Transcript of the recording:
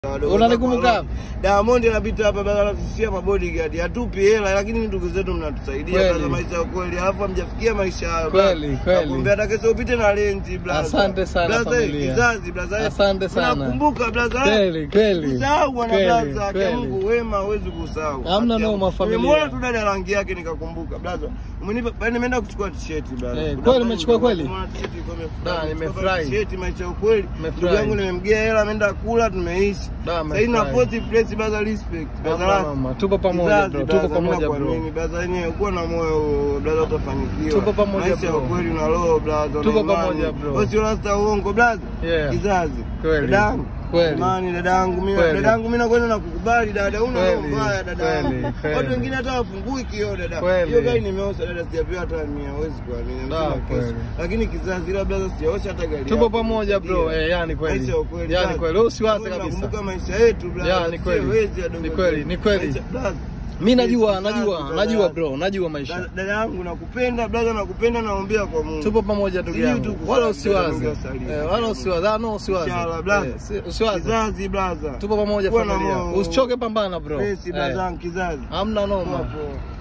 Unanikumbuka? Diamond anapita hapa baba anatusia mabodyguard. Hatupi hela lakini ndugu zetu mnatusaidia Kweli. kwa maisha ya kweli. Alafu hamjafikia maisha hayo. Kweli, kweli. Nakuombea hata kesho upite na lenzi blaza. Asante sana, Blaza, familia. Kizazi blaza. Asante sana. Nakumbuka blaza. Kweli, kweli. Usahau bwana Kweli, blaza. Kwa kweli. Mungu wema hawezi kusahau. Hamna Haki ya- noma, familia. Nimemwona tu dada rangi yake nikakumbuka blaza. Umenipa bali nimeenda kuchukua t-shirt blaza. Eh, kweli umechukua kweli? Nimeona t-shirt iko Da, imefurahi. nimefurahi. T-shirt maisha ya ukweli. Nimefurahi. Ndugu yangu nimemgea hela ameenda kula tumeishi. Da, Sasa hivi na nimefurahi. fourth place blaza respect. Blaza Mama, last. mama, tupo pamoja Kizazi, bro, blaza, tupo pamoja mimi bro. nakuamini, Blaza yenyewe kuwa na moyo blaza utafanikiwa. Tupo pamoja, Maisha ya bro. ukweli na roho blaza. Tupo na imani. pamoja, bro. Wewe sio rasta uongo blaza. Yeah. Kizazi. Kweli. Dadangu. Kweli. Imani dadangu mimi Kweli. dadangu mimi nakwenda na kukubali dada una roho Kweli, mbaya dadangu. kweli, kweli. Watu wengine hata wafungui kioo dada. Kweli. Hiyo gari nimeosha dada sijapewa hata 100 hawezi kuamini. Da, Amesema kesho. kweli. Lakini kizazi ila blaza sijaosha hata gari. Tupo yako. pamoja bro, Ndio. eh, yani kweli. Maisha ya ukweli. Yani blaza. kweli, wewe usiwaze Mungu kabisa. anakumbuka maisha yetu blaza. Ya, ni kweli. Sio wezi ya dogo Ni kweli, zetu. ni kweli. Maisha- blaza. Mimi najua, Kizazi, najua, blaza. najua bro, najua Da- maisha. Dada yangu nakupenda blaza, nakupenda naombea kwa Mungu. Tupo pamoja ndugu Sijui yangu. tu kusali, Wala dada usiwaze. Mungu asalie. Eh, wala usiwaze. Ah, no usiwaze. Inshallah, blaza. Eh, si- Usiwaze. Kizazi blaza. Tupo pamoja Kuwa na familia. moyo. Usichoke pambana bro. Pesi Eh, blaza, kizazi. Hamna noma. Hapo.